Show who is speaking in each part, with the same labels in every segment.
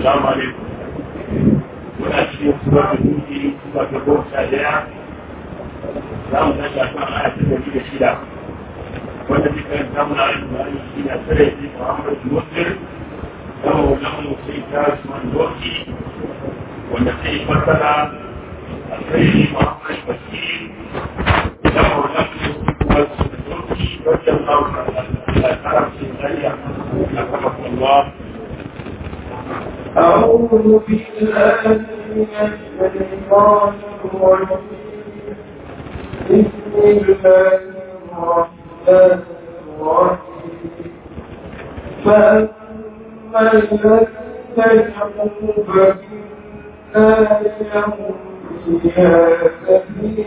Speaker 1: Assalamu alaikum. Muna cikin suwar da duki suka ga goma sha daya. Za mu tashi a kan aya ta dari da shida. Wanda zai karanta muna alƙur'ani shi na tsare shi Muhammad Muslim. Zama wajen mu sai ta Usman Doki. Wanda sai fassara a kai Muhammad Basir. Zama wajen mu wasu Doki. Wajen Allah ta karam sai tsariya. أكرمكم الله
Speaker 2: أعوذ بالله من الشيطان الرجيم بسم الله الرحمن الرحيم فأما الذين كفروا فإنا لهم فيها كثير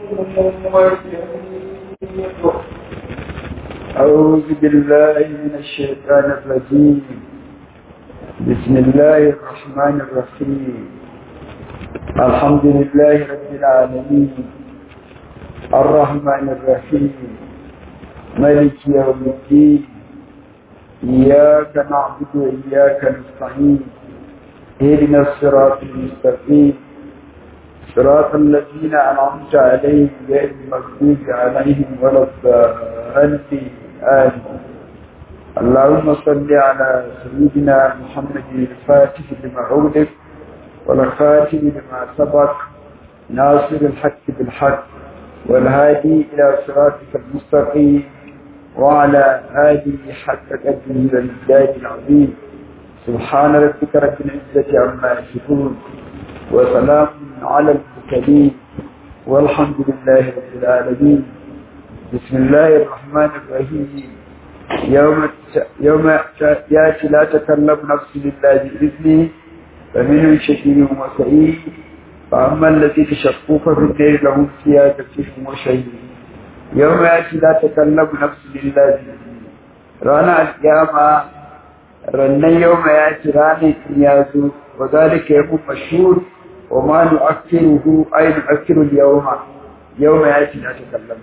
Speaker 2: وشهيد
Speaker 3: أعوذ بالله من الشيطان الرجيم بسم الله الرحمن الرحيم الحمد لله رب العالمين الرحمن الرحيم ملك يوم الدين إياك نعبد وإياك نستعين اهدنا الصراط المستقيم صراط الذين أنعمت عليهم غير المغضوب عليهم ولا الضالين آمين اللهم صل على سيدنا محمد الفاتح لما أغلق والخاتم لما سبق ناصر الحق بالحق والهادي إلى صراطك المستقيم وعلى آله حق قدره والمجداد العظيم سبحان ربك رب العزة عما يصفون وسلام على المرسلين والحمد لله رب العالمين بسم الله الرحمن الرحيم يوم يوم ياتي لا تكلم نفس لله بإذنه فمنهم شكير وسعيد فأما الذين شقوا ففي النار لهم فيها كثير وشهيد يوم ياتي لا تكلم نفس لله بإذنه رانا القيامة رنا يوم ياتي رانا يازو وذلك يوم مشهور وما نؤخره أي نؤخر اليوم يوم ياتي لا تكلم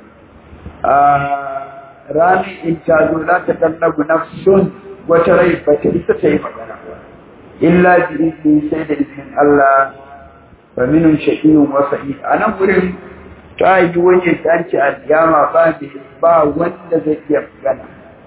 Speaker 3: rani in ta zo za ta kallabu nafsun wata rai ba ta isa ta yi magana illa bi izini sai da izinin Allah fa minun shaqiyun wa sa'id anan gurin ta yi wani tanci al-yama ba ba wanda zai iya magana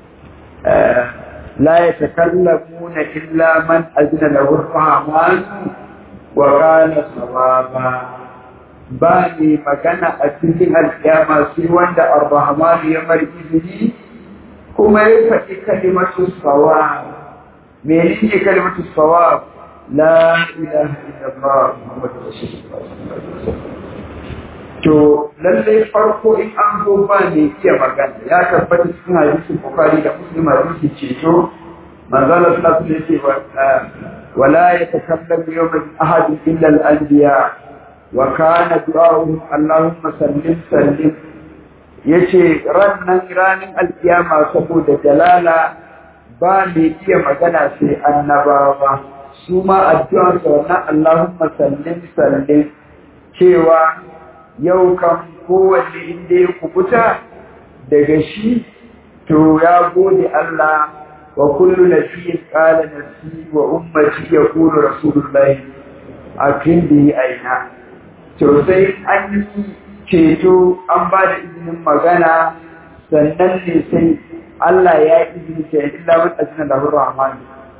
Speaker 3: la yatakallamuna illa man azina lahu ar-rahman wa kana sawaba ba ne magana a cikin alƙiyama sai wanda ar-rahman ya mar izini kuma ya faɗi kalimatu sawab menene kalimatu sawab la ilaha illallah muhammadu rasulullah to lallai farko in an zo ba ne iya magana ya tabbata cikin hadisin bukhari da muslim hadisin ceto manzala sallallahu alaihi wasallam wala yatakallamu yawman ahad illa al-anbiya wa kana du'a'uhum Allahumma sallim sallim yace rannan ranin alkiyama saboda jalala ba mai iya magana sai annabawa su ma addu'a sa wannan Allahumma sallim sallim cewa yau kan kowanne inda ya kubuta daga shi to ya gode Allah wa kullu nabiyyin qala nafsi wa ummati yaqulu rasulullahi akin bi aina to sai an yi ceto an ba da izinin magana sannan ne sai Allah ya yi izini ta yi illa wani ajiyar da hurra amani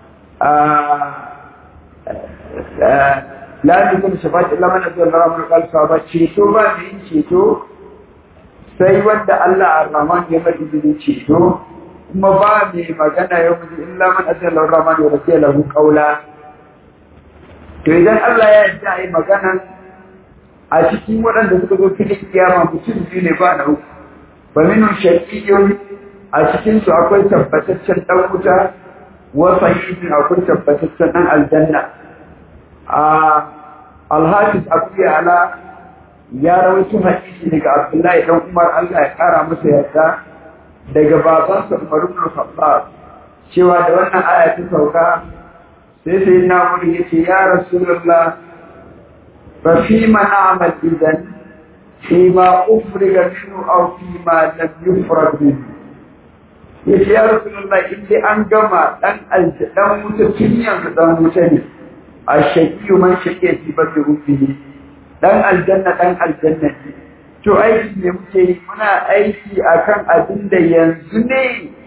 Speaker 3: la ne kuma shafa illa mana zuwa na ramar kalsa ba ceto ba da yin ceto sai wanda Allah ar-Rahman ya mai izini ceto kuma ba mai magana yau mutum illa man ajiyar da hurra amani wa rafiya lahu kaula to idan Allah ya yi a yi magana a cikin waɗanda suka zo filin kiyama mutum biyu ne ba na uku ba minu shaƙiƙiyoyi a cikinsu akwai tabbataccen ɗan wuta wasa yi akwai tabbataccen ɗan aljanna a alhafiz abu ala ya rawaito hadisi daga abdullahi dan umar allah ya ƙara masa yarda daga babansa umar ibn khattab cewa da wannan aya ta sauka sai sai na wuri yace ya rasulullah ففيما نعمل إذن فيما أفرغ منه أو فيما لم يفرغ منه yace ya rasulullah in dai an gama dan dan wuta tun yanzu dan wuta ne ashaqi man shaqiya fi batni ummihi dan aljanna dan aljanna ne to aiki ne muke yi muna aiki akan abin da yanzu ne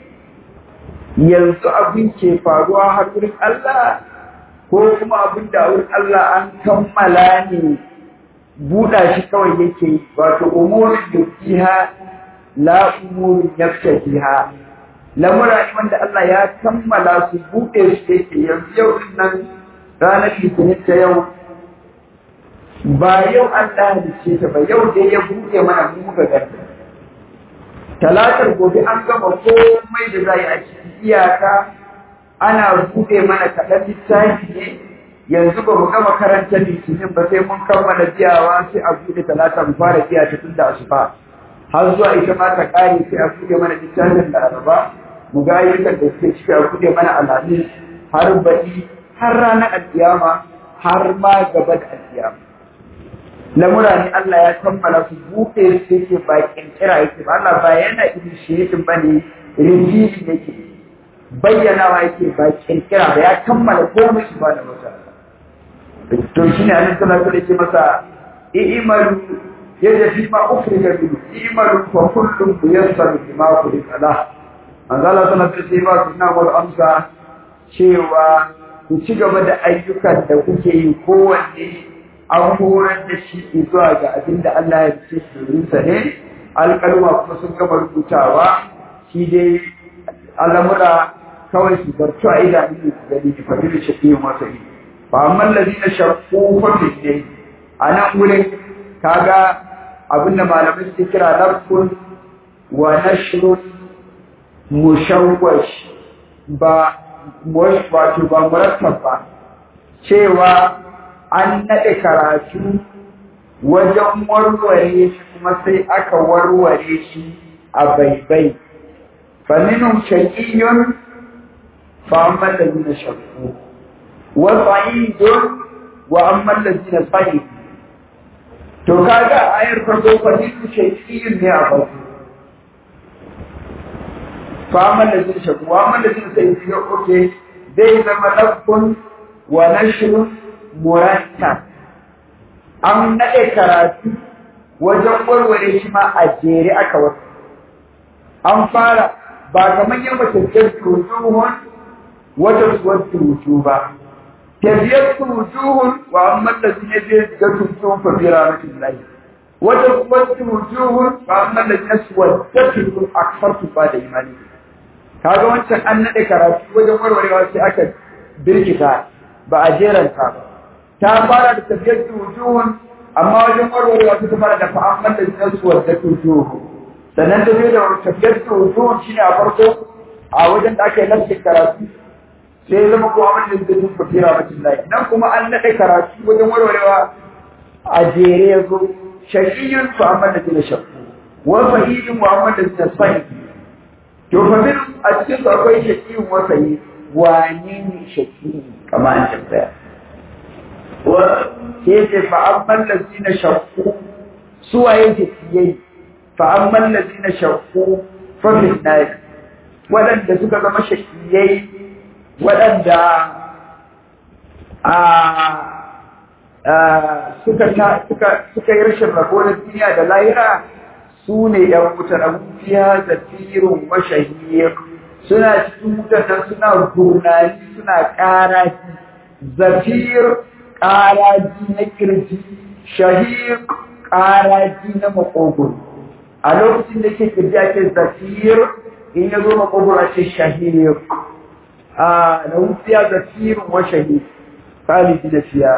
Speaker 3: yanzu abin ke faruwa har wurin Allah ko kuma abin da wurin Allah an kammala ne buɗa shi kawai yake yi wato umurin yukiha la umurin yaftahiha lamura ne wanda Allah ya kammala su buɗe su yake yanzu yau din nan ranar litinin ta yau ba yau Allah halice ta ba yau dai ya buɗe mana mu muka ganta talatar gobe an gama komai da za yi a cikin iyaka ana buɗe mana kaɗan littafi ne yanzu ba mu gama karanta litinin ba sai mun kammala biyawa sai a buɗe talata mu fara biya ta tun da asuba har zuwa ita ma ta ƙare sai a buɗe mana littafin da araba mu ga ayyukan da suke ciki a buɗe mana alhamis har baɗi har ranar alkiyama har ma gaba da alkiyama lamura ne Allah ya kammala su buɗe su yake ba ƙirƙira yake ba Allah ba yana initiating ba ne revealing yake bayyanawa yake ba ƙirƙira ba ya kammala komai su ba da wata to shi ne annabi sallallahu alaihi wasallam masa i'malu yadda fi ma ukhrija min i'malu fa kullun muyassar bima khuliqa lah manzo Allah sallallahu alaihi wasallam suna wal amsa cewa ku ci gaba da ayyukan da kuke yi kowanne an horar da shi zuwa ga abin da Allah ya ce sa ne alƙalma kuma sun gama rubutawa shi dai al'amura kawai su zartu a idanun su gani ki fadi da shafi masa yi ba amma lalina shakku fafi ne a nan wurin kaga abin da malamai suke kira narkun wa nashrun mushawwash ba wato ba murattab ba cewa an naɗe karatu wajen warware shi kuma sai aka warware shi a baibai faminun shaƙiyun fa'amman da zina shakku wa sa'idun wa amman da zina sa'i to kaga ayar farko faminun shaƙiyun ne a farko fa'amman da zina shakku wa amman da zina sa'i ya oke zai zama lafkun wa nashrun murattab an naɗe karatu wajen warware shi ma a jere aka wasu an fara ba kamar yin matakkiyar tujuhun wata suwar tuju ba tafiyar tujuhun wa an mallazi ne zai ga tujuhun fa bira rashin layi wata suwar tujuhun wa an mallazi ne suwar ta tujuhun a farsu ba da imani kaga wancan an naɗe karatu wajen warwarewa sai aka birkita ba a jeranta ba ta fara da tafiyar wujuhun amma wajen warwarewa ta fara da fa'amman da jinsu wadda wujuhu sannan ta biyo da tafiyar wujuhun shine a farko a wajen da aka yi lafiyar karatu sai ya zama kuma wanda zai tun fafira mutum lai nan kuma an naɗe karatu wajen warwarewa a jere ya zo shaƙiyun fa'amman da jinsu shakku wa fahidin wa amman da jinsu fahidi to fa min a cikin su akwai shaƙiyun wa fahidi wane ne shaƙi kamar an tambaya كيف فأما الذين شقوا سوى يجسيي فأما الذين شقوا ففي النار ولن دسك زما شقيي ولن دا suka suka suka yi rashin rabo na duniya da lahira su ne ‘yan wutar abubuwa da firin mashahiyar suna cikin wutar nan suna gurnani suna ƙara zafir ƙaraji na kirji shahir ƙaraji na makogoro a lokacin da ke kirji ake zafir in ya zo makogoro ake shahir a na wutsiya zafirin wa shahir khalidi da fiya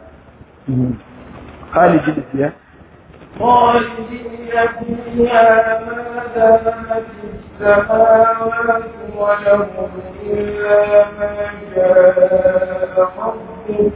Speaker 3: khalidi da fiya
Speaker 2: خالدين فيها ما دامت السماوات ولهم إلا ما شاء ربك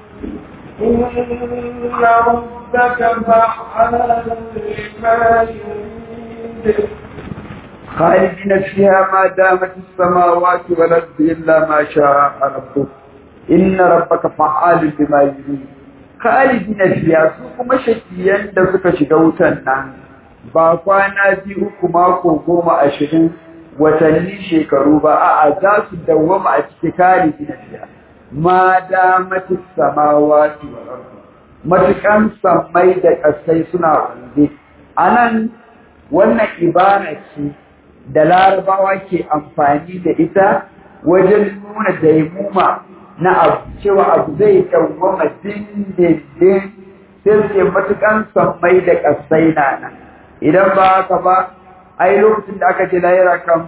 Speaker 2: إن ربك فعال لما يريد
Speaker 3: خالدين فيها ما دامت السماوات والأرض إلا ما شاء ربك إن ربك فعال لما يريد خالدين فيها su kuma shakiyan da suka shiga wutan nan ba kwana biyu uku mako goma ashirin watanni shekaru ba a'a za su dawwama a cikin khalidina fiha ma damatis samawati wal ardi matukan sammai da ƙasai suna wanzu anan wannan ibara ce da larabawa ke amfani da ita wajen nuna daimuma na abu cewa abu zai dawwama dindindin sai ce matukan sammai da ƙasai na nan idan ba haka ba ai lokacin da aka ce lahira kan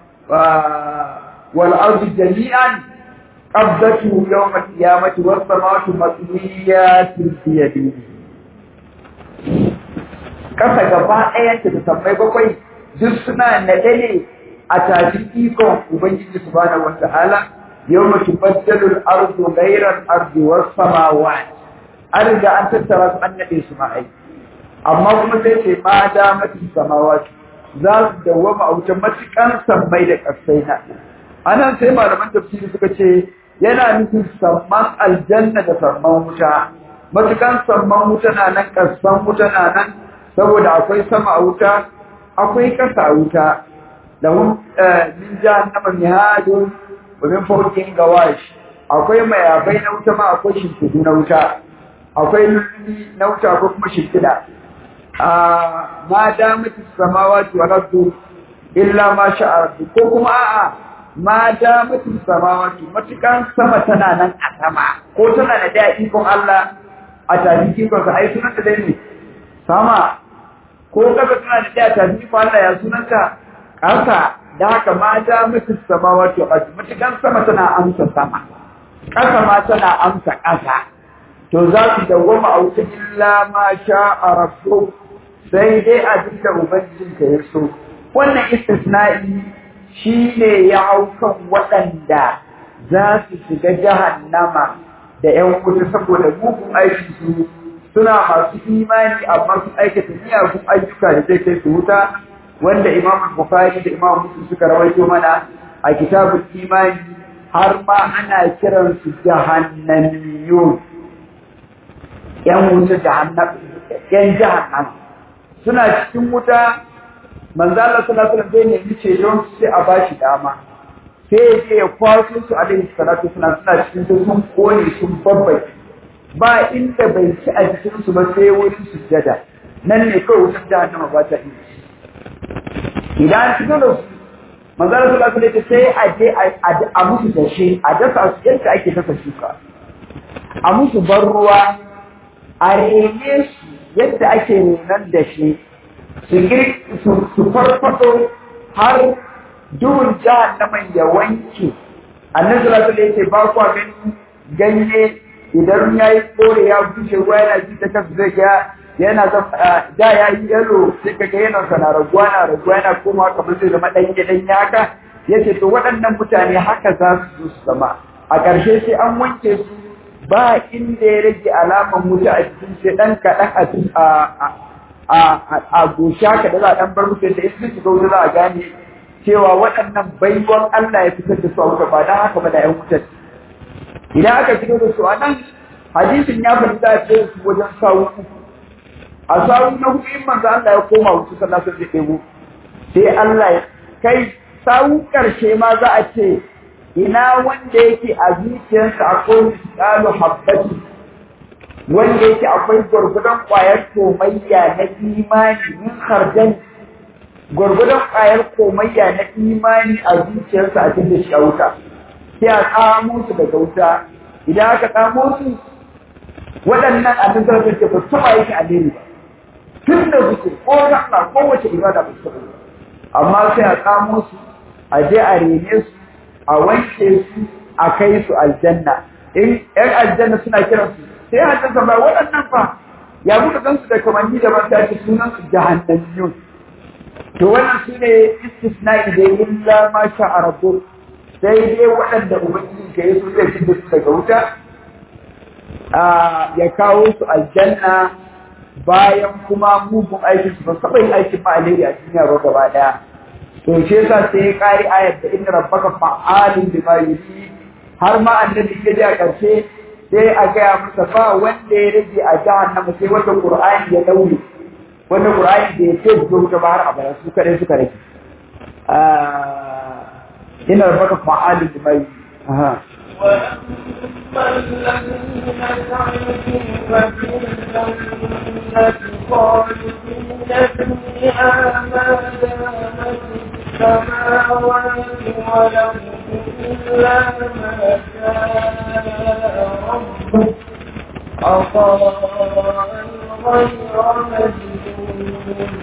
Speaker 3: wal ardu jami'an qabdatu yawm al-qiyamati was samawati matwiyatun bi yadihi kasa gaba ɗayan ta sammai bakwai duk suna naɗe ne a tafi ikon ubangiji subhanahu wata'ala yawma tubaddalu al-ardu ghayra al-ardi was samawati an riga an tattara su an naɗe su ma'ai amma kuma sai ce ma da mati samawati za su dawwama a wuce matukan sammai da ƙasai na anan sai malaman tafsiri suka ce yana nufin samman aljanna da samman wuta matukan samman wuta na nan ƙasan wuta na nan saboda akwai sama a wuta akwai ƙasa a wuta da min jahannama mihadun wa min fawqin gawash akwai mayabai na wuta ma akwai shimfidu na wuta akwai lullubi na wuta ko kuma shimfida ma damati samawati wal ardu illa ma sha'a ko kuma a'a ma damati samawati matukan sama tana nan a sama ko tana da daɗi ko Allah a tafi ko sa ai sunan da dai ne sama ko kaga tana da daɗi a tafi ko Allah ya sunanta ƙasa da haka ma damati samawati wal ardu matukan sama tana amsa sama ƙasa ma tana amsa ƙasa to za su dawwama a wuta illa ma sha'a rabbuka sai dai abin da Ubangijinka ya so. Wannan istisna'i shi ne ya hau kan waɗanda za su shiga jahannama da ‘yan wuta saboda mugun aiki su suna masu imani amma su aikata miyagun ayyuka da zai kai su wuta wanda Imam Bukhari da Imam Muslim suka rawaito mana a kitabul imani har ma ana kiransu jahannamiyun ‘yan wuta jahannama ‘yan jahannama suna cikin wuta manzo Allah sallallahu alaihi wasallam zai nemi ceton sai a bashi dama sai ya je ya kwaso su alaihi salatu suna suna cikin su sun kone sun babbai ba inda bai ci a jikin su ba sai wurin sujjada nan ne kawai wutar jahannama ba ta iya idan cikin da su manzo Allah sallallahu alaihi wasallam sai a je a musu dashe a dasa su yadda ake dasa shuka a musu ban ruwa a rene su yadda ake nunan da shi su farfado har duhun jahannaman ya wanke annan salatu da yake ba kwa gani ganye idan ya yi kore ya bushe ruwa yana ji ta kasu zai ga yana da ya yi yalo sai ka ga yana sana raguwa na raguwa yana komawa kamar zai zama ɗanye ɗanye haka ya ce to waɗannan mutane haka za su zo su zama a ƙarshe sai an wanke su ba inda ya rage alaman wuta a cikin sai ɗan kaɗan a gosha ka da za a ɗan bar musu da in shiga wuta za a gane cewa waɗannan baiwan Allah ya fitar da su a wuta ba don haka ba da ‘yan wutar. Idan aka shiga da su a nan hadisin ya fi za a ce su wajen sawu uku. A sawu na hudu in manzo Allah ya koma wuta sannan sun zai ɗebo. Sai Allah ya kai sawu ƙarshe ma za a ce ina wanda yake a zuciyarsa akwai misalu habbati wanda yake akwai gwargwadon ƙwayar komayya na imani min harjan gwargwadon ƙwayar komayya na imani a zuciyarsa a cikin shi a wuta sai a tsamo su daga wuta idan aka tsamo su waɗannan abin da suke ba su yake alheri ba tun da suke ko sallah ko wace ibada ba su amma sai a tsamo su a je a rene su a wanke su a kai su aljanna in ƴan aljanna suna kiran su sai aljanna ba waɗannan fa ya buɗe kansu da kamanni da ban tashi sunan su jahannamiyun to wannan su ne istisna'i da illa ma sha a rabu sai dai waɗanda ubangiji ka yi su zai fi su daga wuta ya kawo su aljanna bayan kuma mugun aikin su ba saba yin aikin ma alheri a duniya ba gaba ɗaya to shi yasa sai ya kari ayat da inna rabbaka fa'alun bima yuri har ma annabi ke a karshe sai a gaya masa ba wanda ya rage a jahannama sai wanda qur'ani ya daure wanda qur'ani da ya ce zo ta bahar a bara su kare suka rage inna rabbaka fa'alun bima yuri aha
Speaker 2: وأما الذين سعدوا ففي الجنة خالدين فيها ما دامت السماوات والأرض إلا ما شاء ربك عطاء غير مجنون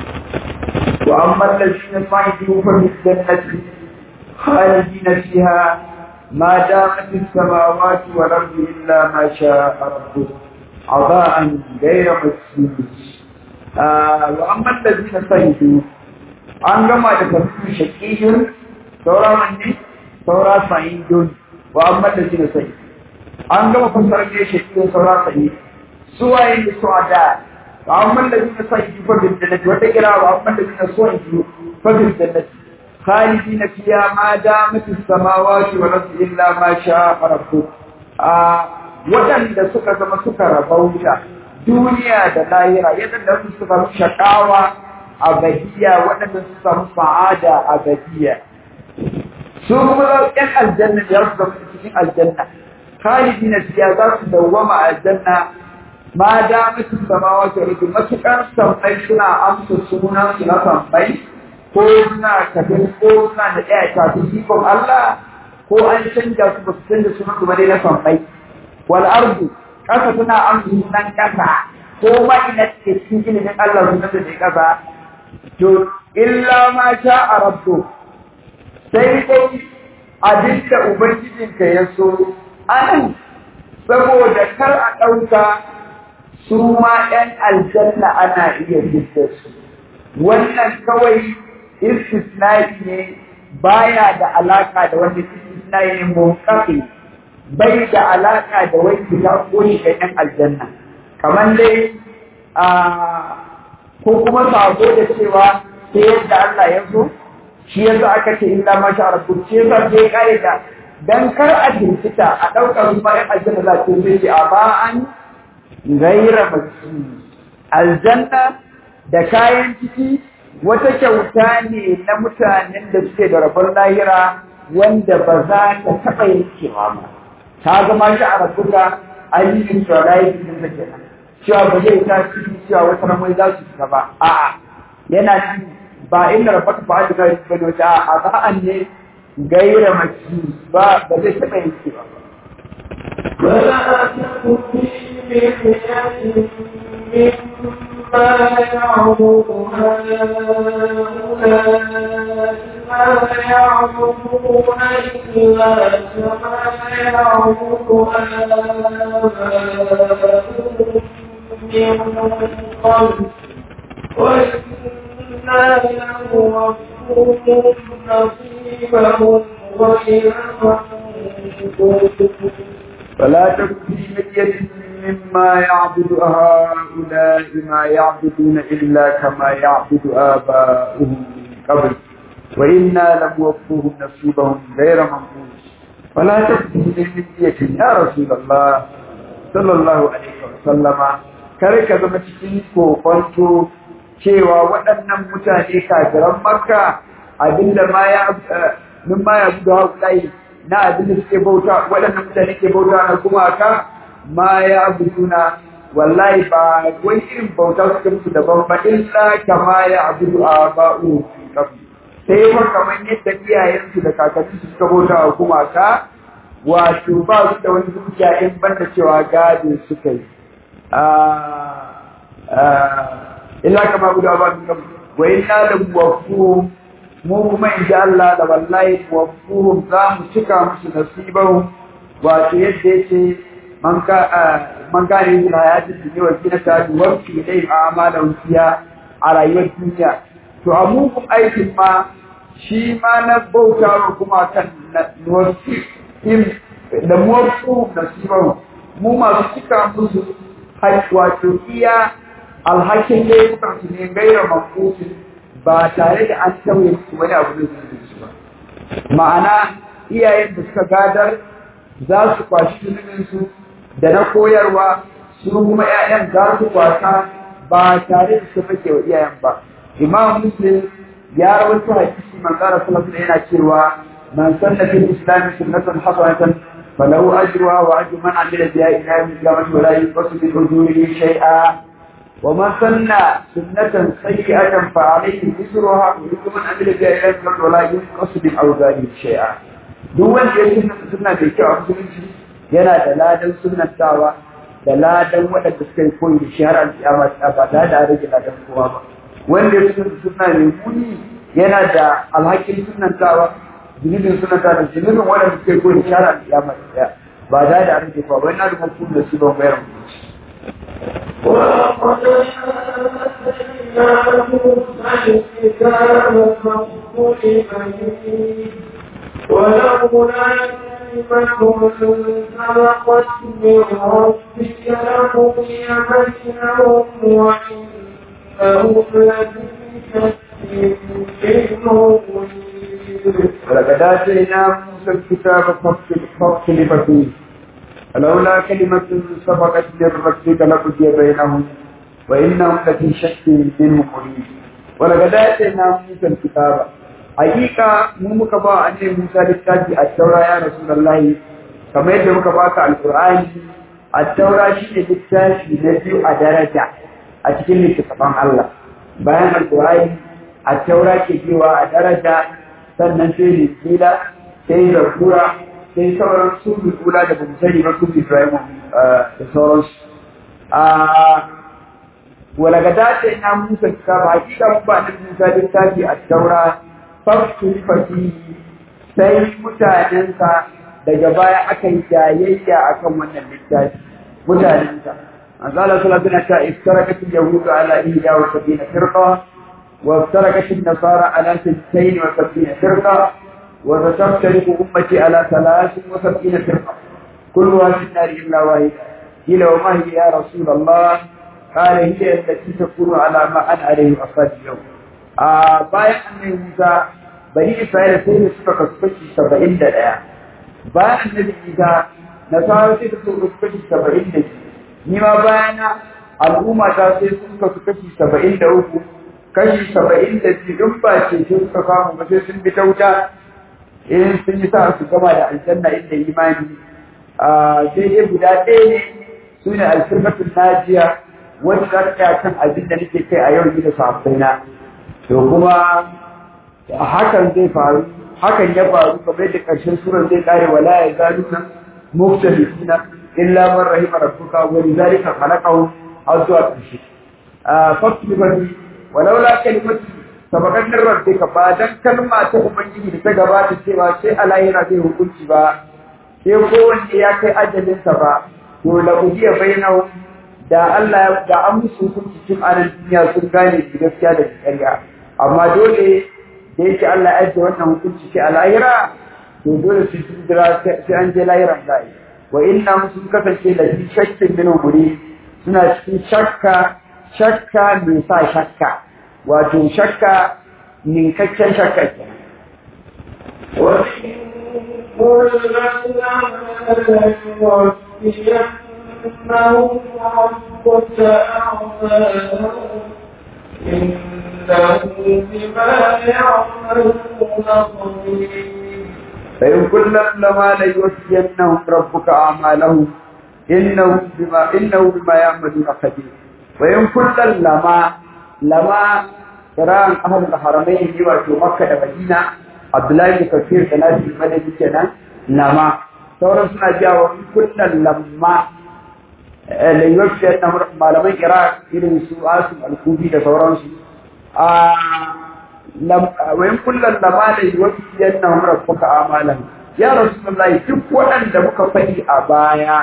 Speaker 3: وأما الذين صعدوا ففي الجنة خالدين فيها ما دامت السماوات والأرض إلا ما شاء ربك عطاء غير مسلم آه وأما الذين صعدوا an gama da tafsir shaqiyun saura wanne saura sa'idun wa amma da shine sai an gama fassara ne shaqiyun saura sa'id suwaye da suada wa amma da shine sai fa bil jannati wata kira wa amma da shine suwaye fa bil jannati khalidina fiha ma damat as-samawati wal ardi illa ma sha'a rabbuk a waɗanda suka zama suka rabauta duniya da lahira yadda su suka shakawa abadiya waɗanda su samu sa'ada abadiya su kuma ɗan aljanna ya su zama cikin aljanna khalidi na fiya za su dawwama aljanna ma da mutu samawa ta rufe matuƙar sammai suna amsa sunan su na sammai ko suna kafin ko suna da ɗaya kafin ikon Allah ko an canja su ba su canja sunan su ba dai na sammai wal ardu ƙasa suna amsa sunan ƙasa ko ma ina ke cikin ilimin Allah sunan da ya ƙasa to illa ma sha a rabbu sai dai abinda ubangijinka ya so anan saboda kar a ɗauka su ma ɗan aljanna ana iya fitta su wannan kawai istisnai ne baya da alaka da wani istisnai ne munkafi bai da alaka da wani fita ko shiga ɗan aljanna kamar dai a ko kuma sabo da cewa sai yadda Allah ya so shi yasa aka ce illa ma sha rabbu shi yasa sai kare da dan kar a jinkita a daukar su bayan aljanna za ta yi a ba an gaira baki aljanna da kayan ciki wata kyauta ne na mutanen da suke da rabon lahira wanda ba za ta taɓa yankewa ba ta zama shi a rabbuka ayyukan tsorayi cikin da kenan cewa ba zai ta cikin cewa wata ramai za su fita ba a'a yana ci ba inda rabbaka ba da gari ba ne a ba'an ne gaira maki ba ba zai taɓa yin ba
Speaker 2: ولا تكن في مرية مما يعبد هؤلاء ما يعبدون إلا كما يعبد آباؤهم من قبل وإنا لنوفوهم نصيبهم غير منقوص
Speaker 3: فلا تك في مرية مما يعبد هؤلاء ما يعبدون إلا كما يعبد آباؤهم من قبل وإنا لموفوهم نصيبهم غير منقوص فلا تك في مرية يا رسول الله صلى الله عليه وسلم kare ka zama cikin kokonto cewa waɗannan mutane kafiran makka abinda ma ya min ma ya buga haƙulai na abinda suke bauta waɗannan mutane ke bauta na gumaka ma ya abuduna wallahi ba wani irin bauta suke musu daban ba illa kama ya abudu a ba'u sai fa kamar yadda iyayensu da kakanninsu suka bauta wa gumaka wato ba su da wani zuciya in banda cewa gado suka yi illa kama guda ba su kam wa inna da wafu mu kuma in ji Allah da wallahi wafu za mu cika musu nasibahu wato yadda yake man ka man ka ne yin hayati dunya wa kina ta wafi dai amala wuciya a rayuwar duniya to a mugun aikin ma shi ma na bauta wa kuma kan wafi da muwafu nasibahu mu masu cika musu wato iya alhakin laifukan su ne gaira mafusin ba tare da an tauye su wani abu da su ba ma'ana iyayen da suka gadar za su kwashi su da na koyarwa su kuma 'ya'yan za su kwasa ba tare da su fake wa iyayen ba imam muslim ya rawaito hadisi man qala sallallahu alaihi yana cewa man sanna fil islam sunnatan hasanatan فله أجرها وأجر من عمل بها إلى يوم القيامة ولا ينقص من أجوره شيئا ومن سن سنة سيئة فعليه وزرها وإذا من عمل بها إلى يوم القيامة ولا ينقص من أوزاره شيئا duk wanda ya sunna sunna da kyau a musulunci yana da ladan sunnatawa da ladan waɗanda suka yi koyi da shi har alƙiyama ta ba tare da rage ladan kowa ba wanda ya sunna sunna mai muni yana da alhakin sunnatawa zunubin sunnata da zunubin waɗanda suka yi koyi da shi har alƙiyama ta ba tare da rage kowa ba yana da mutum da su ban bayar mutunci
Speaker 2: ولقد آتينا موسى الكتاب فاختلف فيه ولولا كلمة سبقت من ربك لقضي بينهم وإنهم لفي شك منه مريب
Speaker 3: ولقد آتينا موسى الكتاب فاختلف فيه فلولا كلمة سبقت من ربك لقضي بينهم وإنهم لفي شك منه مريب ولقد آتينا موسى الكتاب حقيقة mu muka ba annabi Musa littafi a taura ya Rasulullahi kamar yadda muka baka alqur'ani a taura shi ne littafi na biyu a daraja a cikin littafin Allah bayan alqur'ani a taura ke cewa a daraja sannan sai likila sai zakura sai sauran su kula da bamu sani ba su Ibrahim da sauransu a wala ga dace na Musa ka ba hakika mun ba da Musa littafi a taura fasu fasi sai mutanensa daga baya aka yi jayayya akan wannan littafi mutanensa an zala salatu na ta iftarakat yahudu ala ihda wa sabina firqa wa iftarakat nasara ala sittain wa sabina firqa wa sataftariqu ummati ala thalathin wa sabina firqa kulluha fi an-nar illa wahida qila wa ma hiya ya rasul allah qala hiya allati takunu ala ma ana alayhi ashabi yawm a bayan annabi Musa bani Isra'ila sai da suka kasu kashi saba'in da ɗaya bayan annabi Isa nasara sai da suka kasu kashi saba'in da biyu ni ma bayana al'umma ta sai sun kasu kashi saba'in da uku kashi saba'in da biyu in ba ce sai suka samu ba sai sun bi ta wuta in sun yi sa su gama da aljanna inda imani sai dai guda ɗaya ne su ne alfirkatun najiya wanda za ta kan abin da nake kai a yau da sahabbaina to kuma hakan zai faru hakan ya faru kamar yadda ƙarshen surar zai kare wala ya zalu na muftalifina illa man rahima rabbuka wa lidhalika khalaqahu har zuwa ƙarshe fasu bani walaula kalimatu sabaqat min rabbika ba dan kalma ta ubangiji da ta gabata cewa sai alayira zai hukunci ba sai kowanne ya kai ajalinsa ba to la ujiya bainahum da Allah da an musu hukunci cikin anan duniya sun gane gaskiya da ƙarya amma dole da yake Allah ya ajiye wannan hukunci ce a lahira to dole su sun jira sai an je lahiran za yi wa inna sun kasance da fi shakkin min umuri suna cikin shakka shakka mai sa shakka wato shakka ninkakken shakka ke
Speaker 2: إنهم ربك أعمالهم إنه بما يعملون خبير
Speaker 3: فإن كلا لما ليوفينهم ربك أعمالهم إنه بما إنه بما يعملون خبير وإن كلا لما لما قراءة أهل الحرمين يواتوا مكة ومدينة عبد الله بن كثير كان في المدينة كنا لما sauran suna jiya wa kullum lamma layyarci na malaman iraq irin su asim al-kubi da sauransu a wayan kullum lamma layyarci yana rabbuka amalan ya rasulullahi duk waɗanda muka faɗi a baya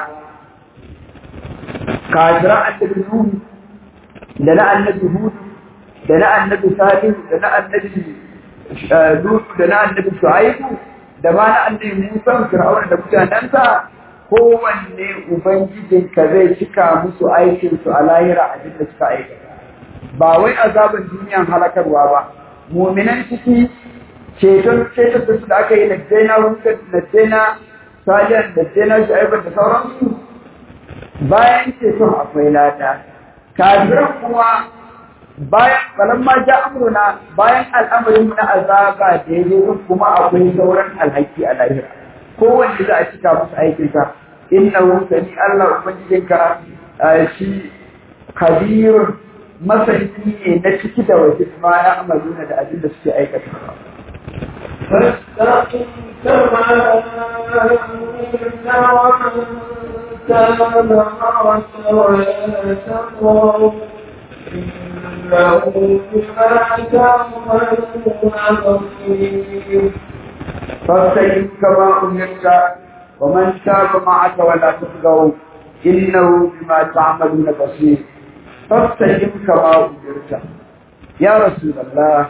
Speaker 3: kafiran annabi nuhu da na annabi hudu da na annabi salihu da na annabi lutu da na annabi shu'aibu da ma na annabi Musa Fir'auna da mutanensa kowanne ubangijinka zai cika musu aikin su a lahira a da suka aikata ba wai azaban duniyan halakarwa ba muminan ciki ceton ceton da su da aka yi na jaina wuka na jaina salihan da jaina shu'aibar da sauransu bayan ceton akwai lada kafiran kuma bayan balan ma ja amruna bayan al'amarin na azaba da ya zo kuma akwai sauran alhaki a lahira kowanne za a cika musu aikinsa innahu sani Allah ubangijinka shi kabirun masani ne na ciki da waje ma ya amaluna da abin da suke aikata
Speaker 2: فاستقم كما أمرت ومن تاب معك ولا تطغوا إنه بما تعملون بصير
Speaker 3: فاستقم كما أمرت ومن تاب معك ولا تطغوا إنه بما تعملون بصير فاستقم كما أمرت يا رسول الله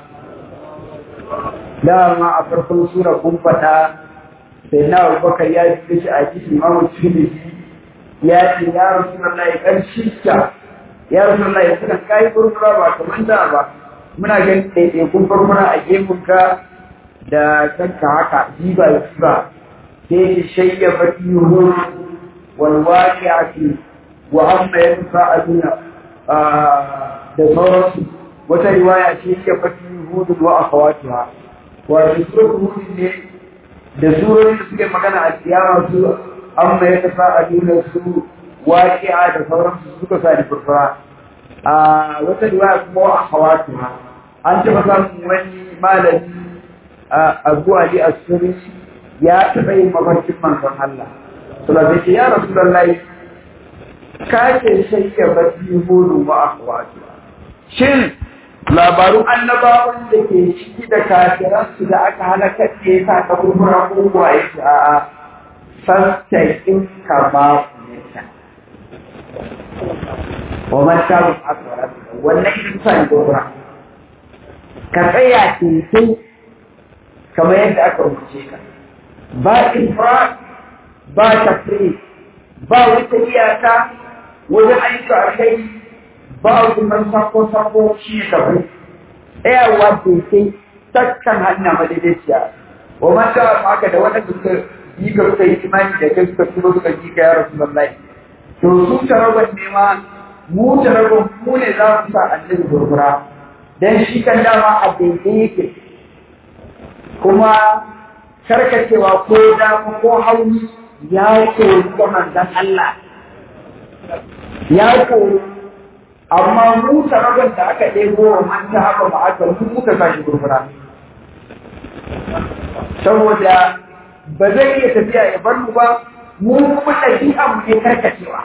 Speaker 3: dama a farkon sura kun faɗa sai na abubakar ya ji shi a jiki mamu tirmidhi ya ce ya rasu na lai ƙarshen ta ya rasu na lai sukan kayi furfura ba kamar da ba muna ganin ɗaiɗaikun furfura a gemunka da kanka haka jiba da jiba sai ya shayya baki huru walwaki a ce wa amma ya nufa a duna da sauransu wata riwaya ce ya baki hudu wa a kawatuwa wato suratul hud ne da surorin da suke magana a kiyama su amma ya tafa a duniya su waqi'a da sauransu suka sa da furfura a wata riwaya kuma a hawatuha an taɓa samun wani malami abu ali as-suri ya taɓa yin mafarkin manzon Allah sallallahu alaihi ya rasulullahi ka ce shayya bati hudu wa akhwatuha shin labarun annabawan da ke ciki da kafiransu da aka halakar da ya sa ka kurkura ko kuwa ya ce a'a fasta in ka ba ku nesa wa man shabu akwara wannan ita sa ni kurkura ka tsaya teku kamar yadda aka umarce ka ba infra ba tafri ba wata iyaka wajen ayyuka a kai ba hukumar sako-sako shi ne kabu tsayawa sai takkan hanya madaidaiciya wa mata maka da wanda suka yi ka suka yi imani da kai suka tuno suka yi ka ya rasu lallai to su taragon ne ma mu taragon mu ne za mu sa annabi gurgura dan shi kan dama a daidai yake kuma karkacewa ko dama ko hauni ya koyi ga manzon Allah ya koyi amma mu taragon da aka ɗebo wa manta haka ba aka mu muka sa shi gurgura saboda ba zai iya tafiya ya bar mu ba mu kuma ɗabi'a mu ne karkacewa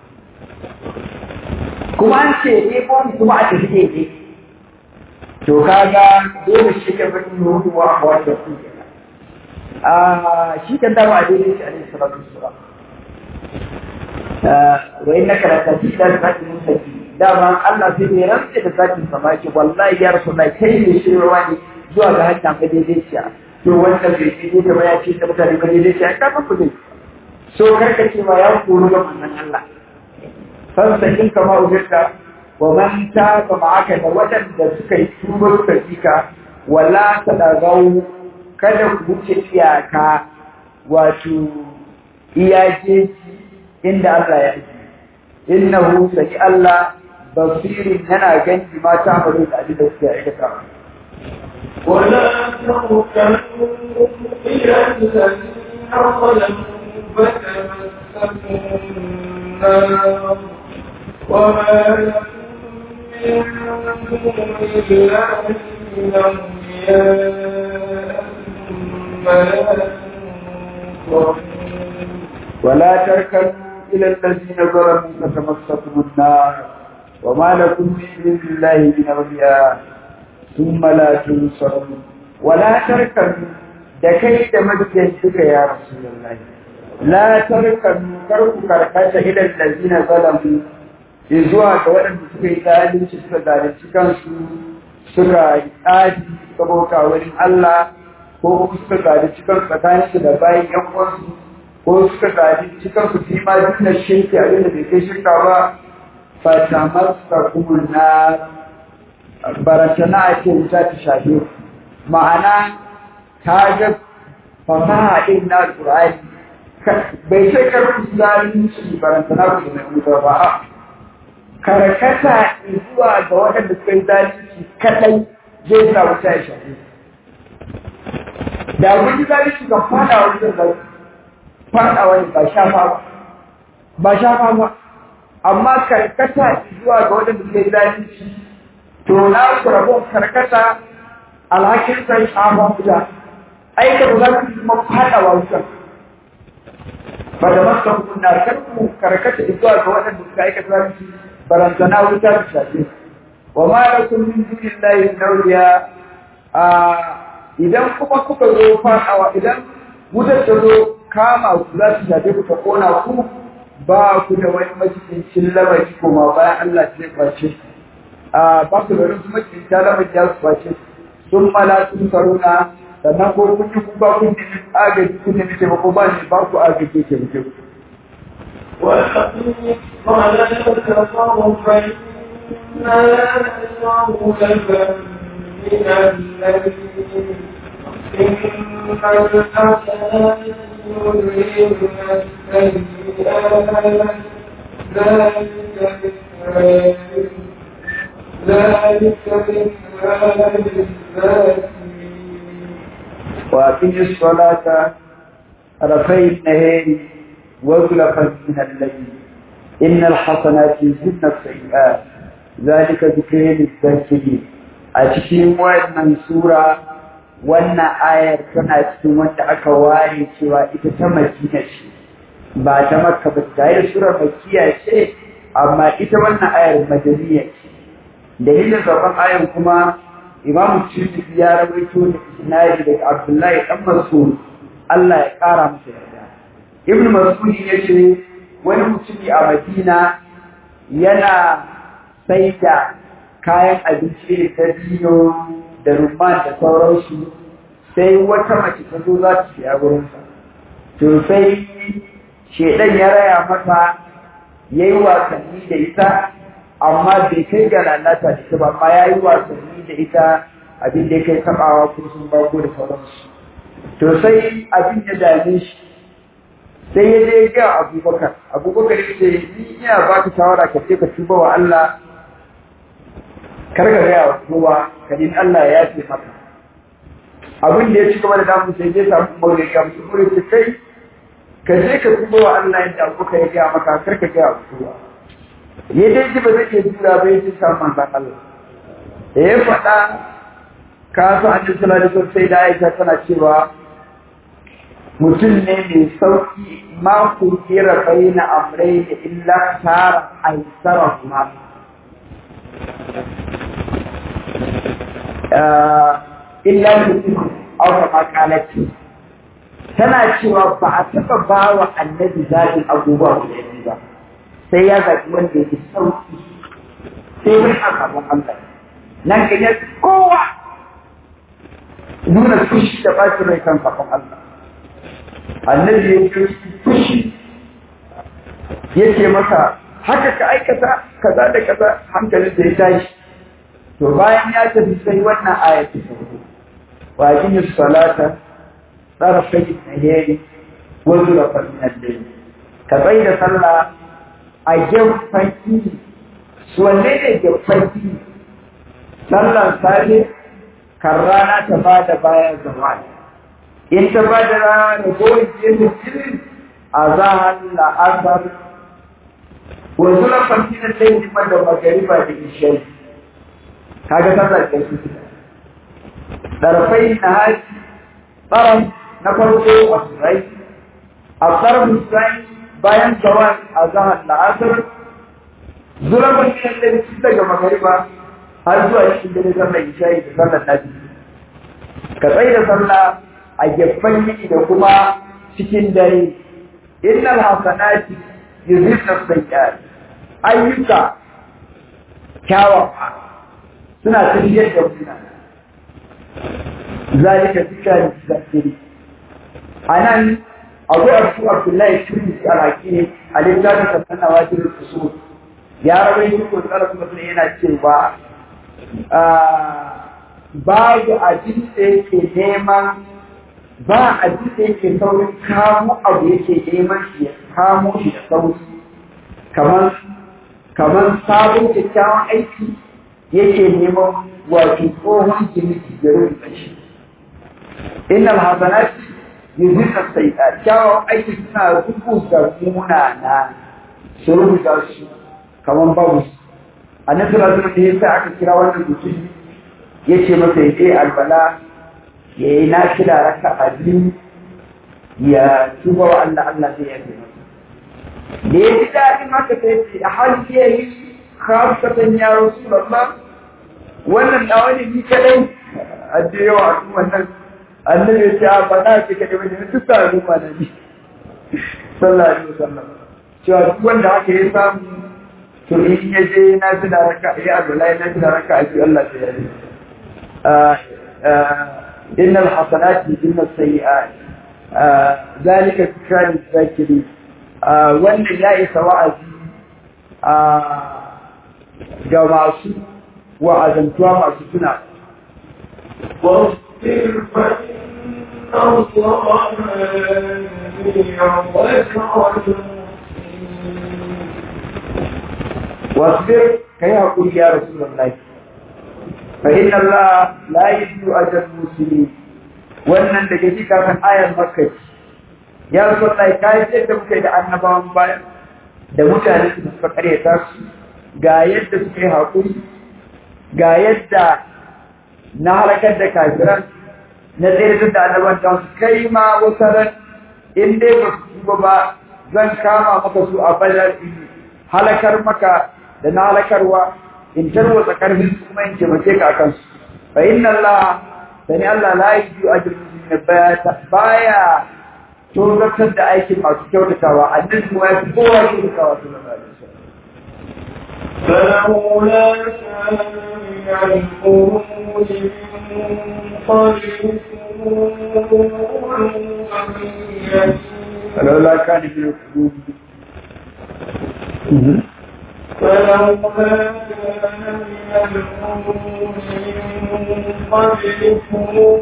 Speaker 3: kuma an ce ɗebo mu kuma a tafi daidai to kaga dole shi ka bari mu wa a wata su a shi kan dama a daidai shi alaihi salatu wassalam wa innaka la tasida zati mustaqim dama Allah sai ne rantsa da zakin sa ba ki wallahi ya rasulullahi kai ne shirwa ne zuwa ga hanya ga daidaiciya to wanda bai yi da ba ya ce da mutane ga daidaiciya ka fa kuje so karka ce ma ya koro ga manzon Allah san sakin kama ujirka wa man taba ma'aka da wadanda suka yi tuba suka fika wala tadagau kada ku wuce iyaka wato iyaje inda Allah ya yi innahu saki Allah basirin yana gani ma ta faru da abin da suke aikata
Speaker 2: ولا تركنوا إلى الذين ظلموا فتمسكوا النار وما لكم من دون الله من أولياء ثم لا تنصرون
Speaker 3: ولا تركنوا إلى الذين ظلموا فتمسكم النار وما لكم من دون الله من أولياء ثم لا تنصرون ولا تركنوا da kai da mabiyan suka ya Rasulullahi la tarkanu karku karkata ila allazina zalamu zuwa ga waɗanda suka yi zalunci suka zalunci kansu suka yi tsadi suka bauta wurin Allah ko kuma suka zalunci kansu tsakaninsu da bayan yan uwansu ko suka zalunci kansu fi ma duk da shirki abin da bai kai shirka ba fatamasta kuma na barantana a ce wuta ta shafe ma'ana ta ga fasaha ɗin na alƙur'ani bai sai karfin zalunci barantana ku da wuta ba karkata zuwa ga waɗanda suka yi zalunci kaɗai zai sa wuta ya shafe da mun ji zalunci kan fada wajen zalunci faɗawa ne ba shafa ba ba shafa ba amma karkata zuwa ga waɗanda suke zalunci to na ku rabon karkata alhakin sai shafa wuta aika ba za ku kuma faɗawa wuta ba da masa kuna karku karkata zuwa ga waɗanda suka aikata zalunci barantana wuta da shafe wa ma lakum min dunillahi nawliya a idan kuma kuka zo faɗawa idan wutar ta zo kama ku za su shafe ku ta kona ku ba ku da wani macikin lamari kuma bayan Allah ce kwace a ba ku da wani macikin lamari ya su kwace sun mala sun saruna sannan ko kun yi kuka kun nemi agaji kun nemi taimako ba ne ba ku agaji ke muke ku.
Speaker 2: وأقم الصلاة طرفي النهار وزلفا من الليل إن الحسنات يذهبن السيئات ذلك ذكرى ذلك ذكرى للذاكرين
Speaker 3: وأقم الصلاة طرفي النهار وزلفا من الليل إن الحسنات يذهبن السيئات ذلك ذكر للذاكرين أتشين وإن سورة wannan ayar tana cikin wanda aka ware cewa ita ta madina ce ba ta makka ba ta yi surar makiya ce amma ita wannan ayar madaniya ce dalilin zaben ayar kuma imam tirmidhi ya rawaito da isnadi daga abdullahi dan mas'ud Allah ya kara masa yarda ibn mas'ud yace wani mutumi a madina yana saida kayan abinci da dino da rumman da sauransu sai wata mace ta zo za ta siya wurinsa to sai shedan ya raya mata ya yi wasanni da ita amma bai kai ga lalata da ita ba amma ya yi wasanni da ita abin da ya kai taɓawa ko sun bako da sauransu to sai abin ya dame shi sai ya je ga abubakar abubakar ya ce ni ina ba ka shawara ka ce ka tuba wa Allah kar ka gaya wa kowa ka din Allah ya yafe maka abin da ya ci gaba da damu sai je samu umar ya ga musu umar ya kai ka je ka tuba wa Allah yadda abubakar ya gaya maka kar ka gaya wa kowa ya dai ji ba zai iya jura ba ya ce samu manzan Allah da ya faɗa ka so an ji sallallahu sai da Aisha tana cewa mutum ne mai sauki ma ku kira baina amrai da illa tara aisara kuma illa mutum aure makalati tana cewa ba a taɓa ba wa annabi zaɓin abubuwa guda biyu ba sai ya zaɓi wanda yake sauki sai wani a gaban Allah nan ga kowa nuna fushi da ɓacin rai kan kafin Allah annabi ya yi fushi ya ce masa haka ka aikata kaza da kaza hankalin da ya tashi to bayan ya tafi sai wannan aya ta sauko wa aqimi salata tarafai nahari wa zulafa min al-layl ka bai da sallah a gefen kini su wanne ne gefen kini sallan safe kan rana ta bada bayan zawali in ta ba da rana da goyi da jirin a zahar la'asar wanzu na fanti na sai jima da magariba da ishai kaga sallar da su ɗarfai na haji tsaron na farko a surai a tsarin surai bayan zawar a zahar la'asar zura fanti na sai su daga magariba har zuwa cikin dare sallar ishai da sallar nabi ka tsaye da sallah a gefen yini da kuma cikin dare innal hasanati yuzhibna sayyi'at ayyuka kyawawa suna tafiyar da muna zalika zikra zakiri anan abu abu abdullahi tuni alaki a littafin sannan wajibin usul ya rawaito ko tsara kuma yana cewa babu abin da yake neman ba a da yake saurin kamo abu yake neman shi ya kamo shi da sauri kamar kamar sabon kyakkyawan aiki yake neman wato tsohon jimiti da rubuta shi innal hasanat yuzina sayyi'at kyawawan aiki suna rubuta munana su rubuta su kaman babu su annabi sallallahu alaihi wasallam yasa aka kira wannan mutum yace masa ya je albala ya yi nafila raka a biyu ya tuba wa Allah Allah zai yafe masa da ya ji daɗin haka sai ce a hali ya yi khasatan ya rasulullah wannan nawa ne ni kadai a je yawa a kuma nan annabi ya ce a faɗa ce kadai wani duk sa al'umma na ni sallallahu alaihi wasallam cewa duk wanda haka ya samu to in ya je na fi da raka ya abdullahi na fi da raka a biyu Allah sai ya yi إن الحسنات يذهبن السيئات ذلك ذكرى للذاكرين وأن لا سواء ga masu wa'azantuwa masu tuna
Speaker 2: واصبر فإن الله يعوذ
Speaker 3: واصبر كي يقول يا رسول الله فإن الله لا يجزي أجر المسلمين wannan da ke cika kan ayar makka ya rasu Allah ka yi yadda muka yi da annabawan bayan da mutane da suka karyata su ga yadda suka yi haƙuri ga yadda na halakar da kafiran na tsere da annaban ta su kai ma wata ran in dai ba su tuba ba zan kama maka su a badar in halakar maka da na halakarwa in tarwatsa karfin su kuma in taimake ka akan su fa inna Allah sani Allah la yi ajrul muslimin baya tozartar da aikin masu kyautatawa annabi kuma ya fi kowa kyautatawa sallallahu alaihi wasallam
Speaker 2: فلولا كان من القرون من قبلكم
Speaker 3: فلولا كان من القلوب
Speaker 2: فلولا كان من القرون من قبلكم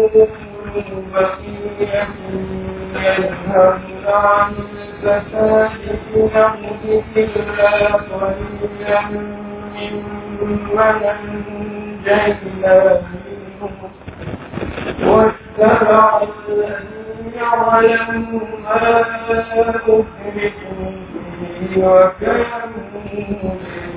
Speaker 2: بقية ينهون عن الفساد في الأرض إلا قليلا ممن أنجينا منهم واتبعوا الذين ظلموا ما أتركوا فيه وكانوا مجرمين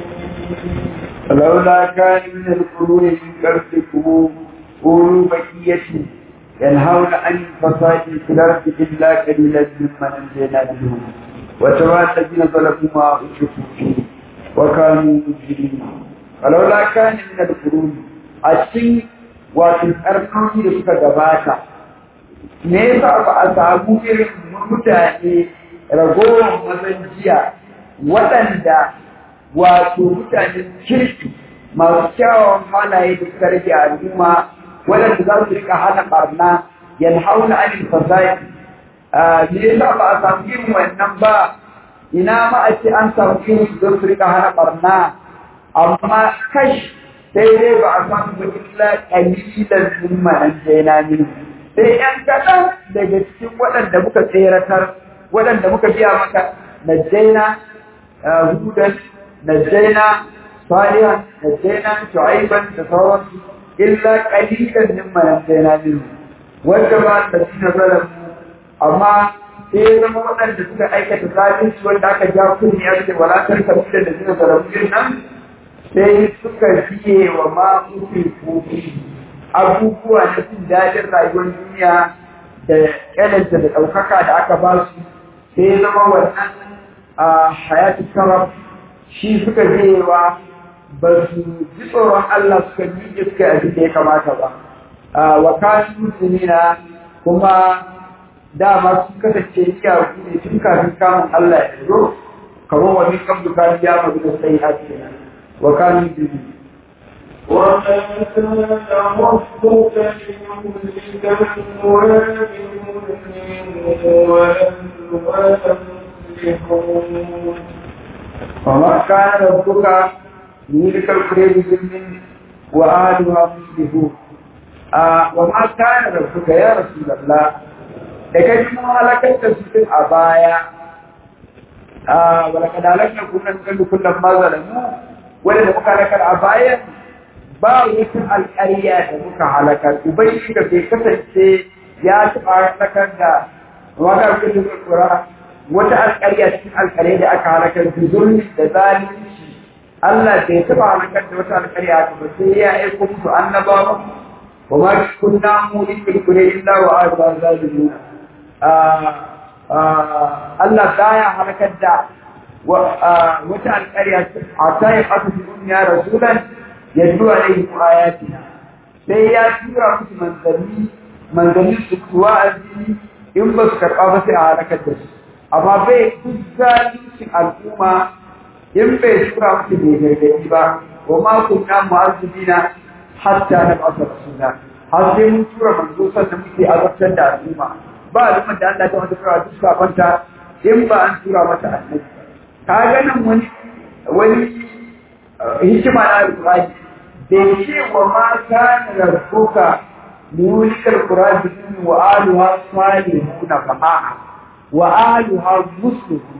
Speaker 3: فلولا كان من القرون من قبلكم أولو بقية ينهون عن الفساد في الأرض إلا قليلا ممن أنجينا منهم وترى الذين ظلموا ما أشركوا فيه وكانوا مجرمين فلولا كان من القرون أشين wato ƙarnoni da suka gabata me yasa ba a samu irin mutane ragowar mazan jiya waɗanda wato mutanen kirki masu kyawawan halaye da suka rage al'umma waɗanda za su rika hana ɓarna yan hauna anil fasadi me yasa ba a samu irin wannan ba ina ma a ce an samu irin su don su rika hana ɓarna amma kash sai dai ba a samu ba illa ƙalilan zumma an jaina min sai ƴan kaɗan daga cikin waɗanda muka tseratar waɗanda muka biya maka najjaina hudan najjaina salihan najjaina shu'aiban da sauransu illa qalilan mimma najjaina min wanda ba da sina zalamu amma sai zama waɗanda suka aikata zalunci wanda aka ja kunni ya ce wala kan kabila da sina zalamu din nan sai suka fiye wa ma kuke kofi abubuwa na jin daɗin rayuwar duniya da ƙyananta da ɗaukaka da aka ba su sai zama wannan a hayatu sarraf shi suka jewa ba su ji tsoron Allah suka miƙe suka abin da ya kamata ba wa kasu musulmina kuma dama sun kasance iyaku ne tun kafin kamun Allah ya zo kamar wani kan bukatu ya mazu da sai a kenan wa kanu biyu
Speaker 2: وما كان ربك ليهلك القرى بظلم وأهلها مصلحون
Speaker 3: وما كان ربك ليهلك القرى بظلم وأهلها مصلحون آه وما كان ربك يا رسول الله da kai mun halakar da su a baya a wala kadalaka kullum kallu kullum ma zalamu wanda muka halakar a baya ba wata alƙarya da muka halakar ubangiji da bai kasance ya taɓa halakar da wata kudin kura wata alƙarya cikin alƙarya da aka halakar da zulmi da zalunci Allah bai taɓa halakar da wata alƙarya haka ba sai ya aiko musu annabawa wa ma kunna mu ikul illa wa arba zalimuna Allah baya halakar da wata alƙarya a ta yi ƙasa fi duniya rasulan ya zuwa da yi ayatina sai ya tura musu manzanni manzanni su kuwa addini in ba su karɓa ba sai a halakar da su amma bai duk zalincin al'umma in bai tura musu mai gargaɗi ba wa ma kunna mu'azzibina hatta na ba'asa rasula har sai mun tura manzo sannan muke azabtar da al'umma ba al'ummar da Allah ta wata tura duk kafanta in ba an tura mata annabi ka ga nan wani wani hikima na alƙur'ani bai ce wa ma kana rabbuka mulikal qur'ani wa aluha salihuna fa'a wa aluha muslimun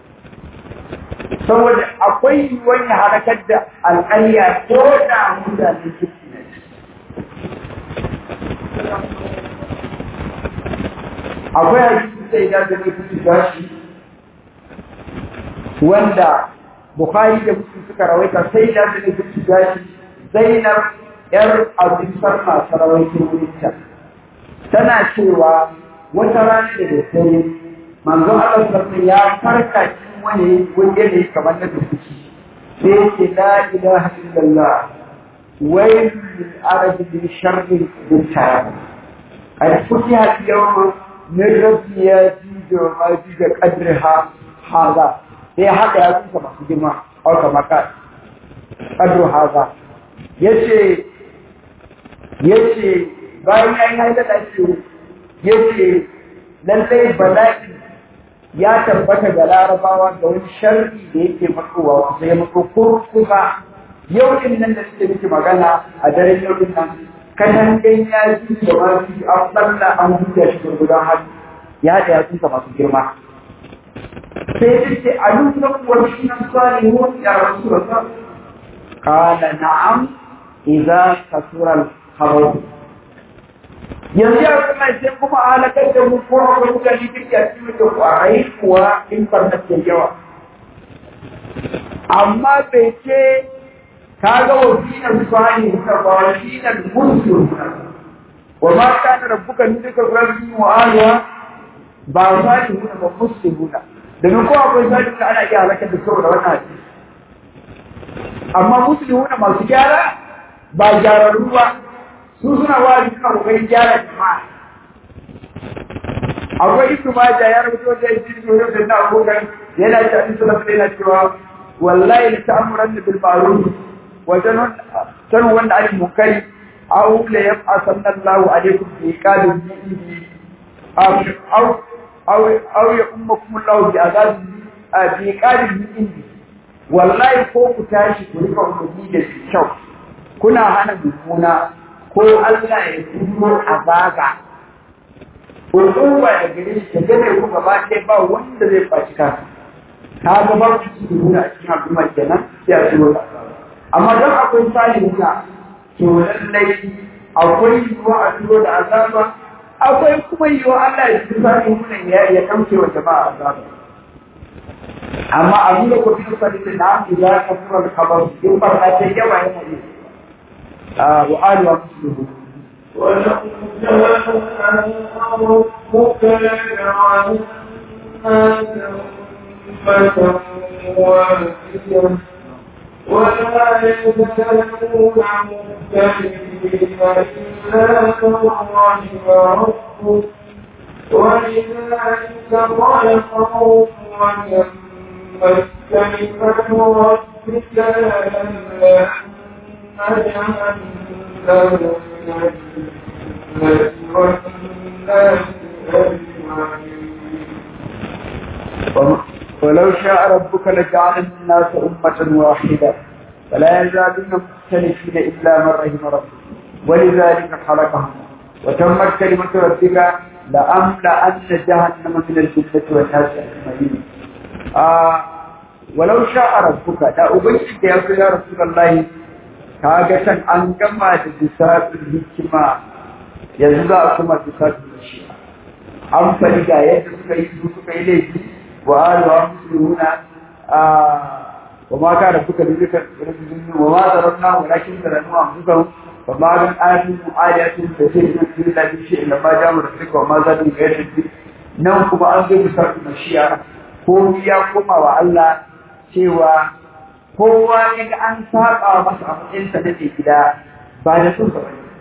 Speaker 3: saboda akwai wani harakar da alƙarya ko da mutane kirki ne akwai hadisi sai da da mutum gashi wanda Bukhari da Muslim suka rawaita sai da da mutum gashi Zainab yar Abdul Sarma sarawaito wurinta tana cewa wata rana da daddare manzo Allah sallallahu ya farka cikin wani wani yanayi kamar na dukuci sai yake la ilaha illallah ويل للعرب من شر بالتعب قد فتح اليوم من ربي يزيد وما يزيد قدرها هذا هي haka ya kusa masu girma au kama ka kadru haza yace yace bayan ya yi haida da shi yace lallai bala'i ya tabbata ga larabawa ga wani sharri da yake matsowa kusa ya matso kurkusa yau din nan da suke miki magana a daren yau din nan kanan dan ya ji da ma ji an balla an huta shi gurgudan hannu ya da ya tsinka masu girma sai ya ce a nuna kuwa shi nan salihun ya rasu da kala na'am idza kasura al-khabar yanzu ya kuma sai kuma halakar da mu ko ga mutane duk ya ci da kwarai kuwa in farna ke yawa amma bai ce kaga wasinan salihun ba wasinan muslimun wa ma kana rabbuka nudika rabbi wa alwa ba salihun ba muslimun domin ko akwai salihun ana iya halakar da saboda wannan hadisi amma muslimun masu gyara ba gyararru ba su suna wa'azi suna kokarin gyara jama'a akwai ibnu majah ya rubuta da ibnu Yusuf da Abubuwan yana da hadisi sallallahu alaihi cewa wallahi la ta'muranna bil ma'ruf wa tanu wanda al munkari aw la yab'athanna Allahu alaykum bi qalin bihi aw aw aw aw ya ummakum Allahu bi azab bi qalin bihi wallahi ko ku tashi ku rika umarni da kyau kuna hana mummuna ko Allah ya turo azaba hukuma da gare shi ta gane ku gaba ɗaya ba wanda zai faci kansa ka ga ba ku ci nuna a cikin al'umma kenan sai a turo amma don akwai salihuka to lallai akwai yiwuwa a turo da azaba akwai kuma yiwuwa Allah ya turo salihunan ya ya kamce wa jama'a azaba amma a nuna ko cikin salihunan na mu za ka tura da kabar in farka ta yawa yana yi وآل ومسلمون
Speaker 2: ولو جاء ربك لجعل الناس أمة واحدة ولا يزالون مختلفين إلا من رحم ربك ولذلك خلقهم وتمت كلمة ربك لا
Speaker 3: ولو شاء ربك لجعل الناس أمة واحدة فلا يزالون مختلفين إلا من رحم ربك ولذلك خلقهم وتمت كلمة ربك لأملأن جهنم من الجنة والناس أجمعين آه ولو شاء ربك لا أبشرك يا رسول الله kaga can an gama da lissafin hikima yanzu za a kuma lissafin shi an faɗi ga yadda suka yi su suka yi laifi wa alwa musuluna wa ma kana suka lulluka wa ma zarafna walakin zaranu anfusahum wa ma min ayatin ayatin da sai da su da shi illa ma jamu da suka wa ma zadu gairi nan kuma an zo bisa mashiya ko ya koma wa Allah cewa kowa ya ga an saba masa a matsayinsa na mai gida ba da sun ba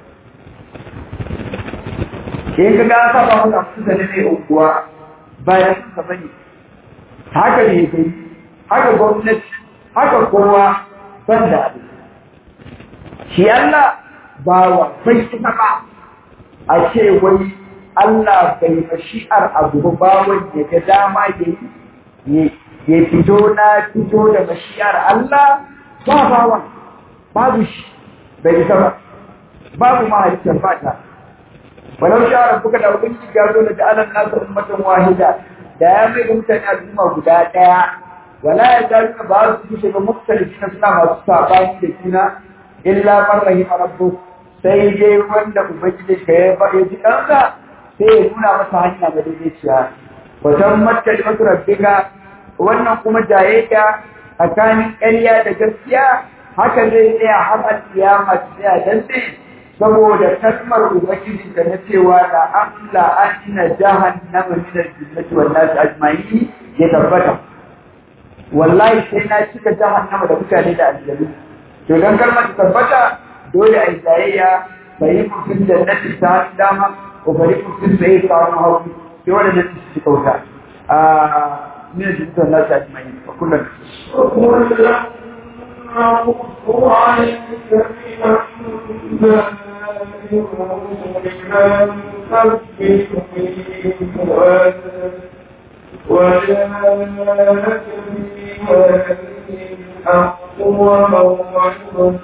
Speaker 3: in ka ga an saba masa a matsayinsa na mai unguwa ba da sun ba ne haka ne kai haka gwamnati haka kowa ban da abu shi Allah ba wa bai ita ba a ce wai Allah bai mashi'ar abu ba wanda ya dama ya yi ya fito na fito da mashiyar Allah ba bawa babu shi bai isa ba babu ma halittar fata walau sha'ar buka da ubangiji ya zo da alan nasu ummatan wahida da ya mai da mutane al'umma guda ɗaya wala ya ta nuna ba su kushe ba mutalifi na suna masu sabani da juna illa man rahima rabbu sai dai wanda ubangiji ka ya ba ya ji ɗansa sai ya nuna masa hanya madaidaiciya wajen mattalimatu rabbika wannan kuma jayayya tsakanin ƙarya da gaskiya haka zai tsaya har alƙiyama ta tsaya dan sai saboda kalmar ubangiji da na cewa da amla anna jahannama min al-jinnati wan nas ajma'in ya tabbata wallahi sai na cika jahannama da mutane da aljanu to dan kalmar ta tabbata dole a yi jayayya fariqun fil jannati ta dama wa fariqun fil sa'ir ta hawa sai wanda su cika wuta من الجنة الناس أجمعين وكلا
Speaker 2: وكلا نقص عليك من أنباء من تثبت به فؤادك وجاءك في هذه الحق وموعظة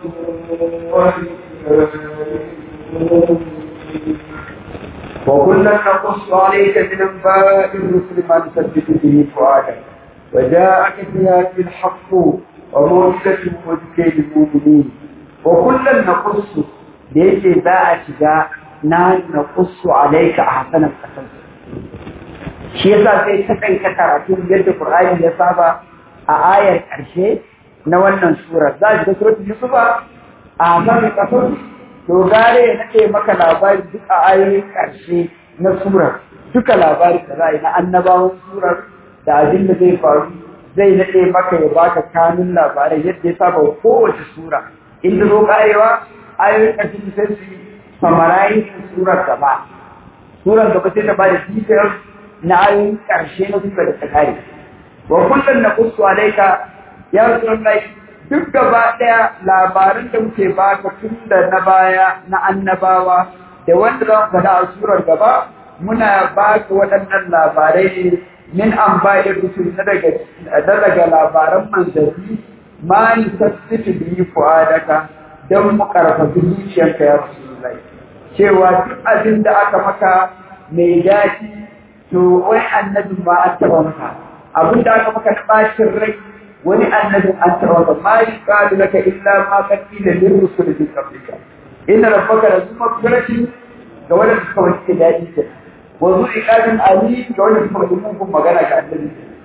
Speaker 2: وذكرى
Speaker 3: وكلا نقص عليك من انباء الرسل ما نثبت به فؤادك وجاءك في هذه الحق وموعظة وذكر للمؤمنين وكلا نقص ليس باء شجاع نحن نقص عليك احسن القصص shi yasa sai ta kai ta karatu yadda Qur'ani ya saba a ayar ƙarshe na wannan sura za ki ga suratul Yusuf a kan kasar to gare na ce maka labari duk a ayoyin ƙarshe na surar duka labari da za a yi na annabawan surar da abin da zai faru zai naɗe maka ya baka kanun labarai yadda ya saba kowace sura inda zo karewa ayoyin ƙarshe sai su yi samarayin surar gaba surar gaba sai ta bada details na ayoyin ƙarshe na surar da ta kare wa kullum na kusu alaika ya rasulullahi duk gaba ɗaya labaran da muke baka tun da na baya na annabawa da wanda za mu faɗa a surar gaba muna baka waɗannan labarai ne min an bayar rusul na daga daga labaran manzanni ma ni tasditu bi fu'adaka dan mu karfafi zuciyarka ya rasulullahi cewa duk abin da aka maka mai daɗi to wai annabi ma an taɓa maka abin da aka maka na ɓacin rai wani annabin an taɓa ma yi ƙalu laka illa ma kan ila lin rusul min qablika inna rabbaka la zu maghfiratin ga wanda suka wuce daɗi ke wa zu iqadin ali ga wanda suka wuce mugun magana ga annabi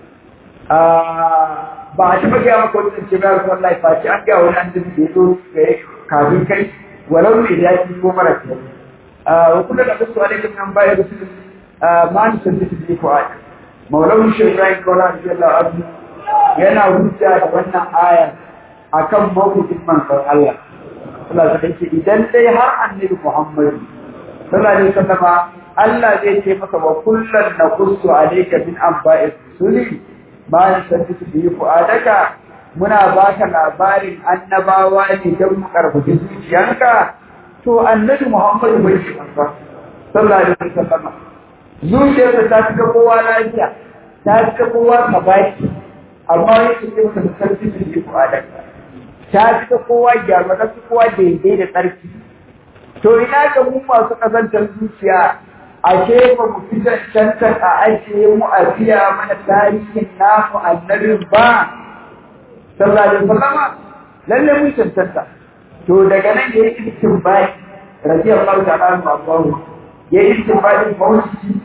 Speaker 3: ba a taɓa gaya maka wani zance ba ga wallahi fa ci an gaya wani annabi da ya zo kafin kai walau mai daɗi ko mara kyau wa kullu da kasu alaikum an bayar rusul ma ni sabbitu bi fu'ad maulana shi Ibrahim Kola radiyallahu anhu yana hujja da wannan aya akan mawujin manzon Allah Allah ta ce idan dai har annabi Muhammad sallallahu alaihi wasallam Allah zai ce masa wa kullun naqussu alayka min anba'i rusuli ma yasabbitu bi fu'adaka muna baka labarin annabawa ne don mu karfafi zuciyanka to annabi Muhammad bai shi manzo sallallahu alaihi wasallam zuciyarsa ta fi kowa lafiya ta fi kowa kabaki amma yake ce maka sarki su ji kwadanka ta fi ta kowa gyara ta fi kowa daidai da tsarki to ina ga mu masu kazantar zuciya ashe ba mu fi cancantar a ajiye mu a biya mana tarihin namu annabin ba sallallahu alaihi wasallama lalle mun cancanta to daga nan ya yi istinbai radiyallahu ta'ala anhu Allahu ya yi istinbai mawuci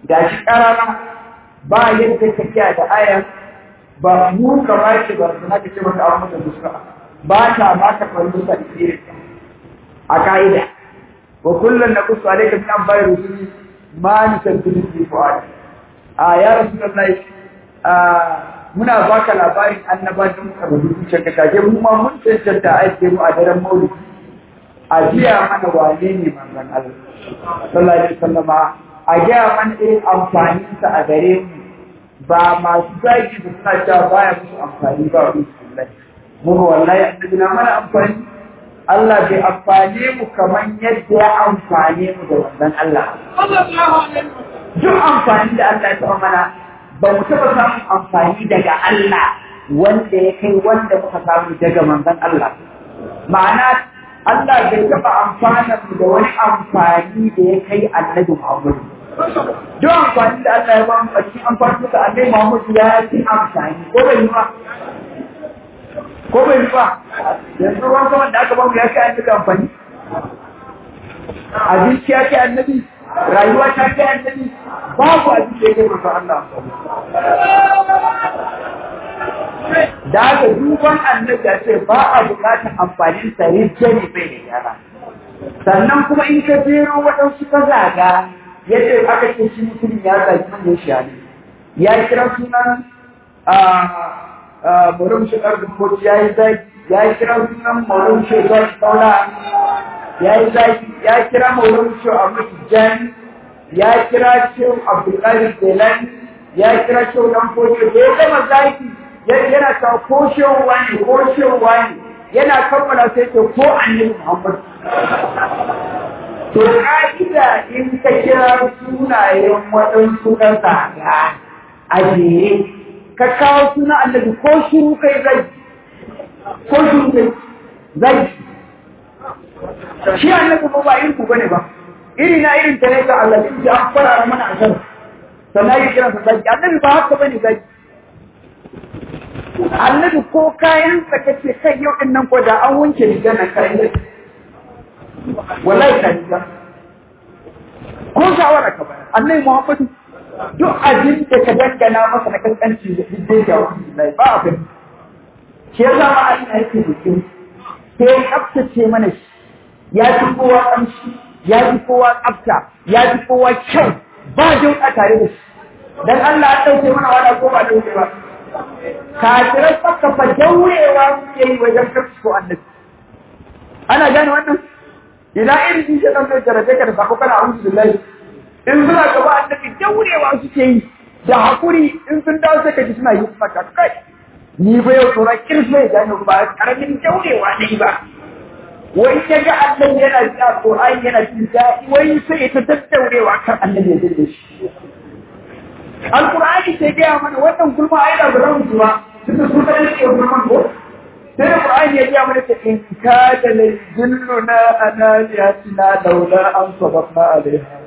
Speaker 3: ga shi ƙarara ba yadda ka kiya da ayan ba mu ka ba shi ba su haka ce maka an mata muska ba ta ba ka faru musa isirin a ka'ida wa kullum na kusa alaika min an bayar rusuli ma ni san tudu fi fu'ad a ya rasulullahi a muna baka labarin annabawan muka rubuta zuciyar ka kaje mu ma mun cancanta aike mu a daren maulidi a jiya mana wane ne manzon Allah sallallahu alaihi wasallama a jiya mana irin amfanin sa a gare mu ba masu zagi da suna cewa baya musu amfani ba wa billahi mu wallahi annabi na mana amfani Allah bai amfane mu kamar yadda ya amfane mu da wannan Allah duk amfani da Allah ya taɓa mana ba mu taɓa samun amfani daga Allah wanda ya kai wanda muka samu daga manzon Allah ma'ana Allah bai taɓa amfana mu da wani amfani da ya kai annabi Muhammad duk amfani da Allah ya ba mu a cikin amfani da annabi Muhammad ya fi amfani ko bai yi ba ko bai yi ba yanzu ruwan saman da aka ba mu ya kai annabi amfani abinci ya kai annabi rayuwa ta kai annabi babu abin da ya kai manzo Allah da aka duban annabi ya ce ba a bukatar amfanin sa rijje ne bai da yara sannan kuma in ka jero waɗansu ka zaga yadda aka ce shi mutum ya zagi manyan shi ne ya kira sunan Murum shi ƙarfin koci ya yi zagi ya kira sunan Murum shi zagi saura ya yi zagi ya kira Murum shi a Jan ya kira Shehu Abdulkadir Jelani ya kira Shehu Dan Koci da ya gama zagi yana ta ko Shehu wani ko Shehu wani yana kammala sai ce ko Annabi Muhammad To ka'ida in ka kira sunayen waɗansu na zaga a jere ka kawo suna annabi ko shiru kai zai ko shiru kai zai shi annabi ba ba irin ku bane ba iri na irin ta ne ga Allah din ji an fara mana a kan sannan ya kira sa zai annabi ba haka bane zai annabi ko kayan sa kace kai yau din nan ko da an wanke riga na kai wallahi ka riga ko shawara ka bayar annabi Muhammadu duk abin da ka dangana masa na kankanci da dai ga wani ba a kai shi ya zama Allah yake bikin sai ya tsaftace mana shi ya fi kowa kamshi ya fi kowa tsafta ya fi kowa kyau ba dauka tare da shi dan Allah ya dauke mana wada ko ba dauke ba kafirai saka fa daurewa suke yi wajen kafsu ko annabi ana gane wannan ina irin shi dan da jarabe ka da sako kana a'udhu billahi in suna gaba annabi daurewa suke yi da hakuri in sun dawo sai ka ji suna yi maka kai ni ba yau tsoron kirfe da ni ba karamin daurewa ne ba wai ya ga annabi yana ji a Qur'ani yana jin daɗi wai sai ya ta daddaurewa kan annabi ya dinga shi Al-Qur'ani sai gaya mana wannan gulma ai da ba mu ba tunda sun san shi gulman ko sai da Qur'ani ya gaya mana ta in ka da lajilluna analiyatina laula an sabaqna alaiha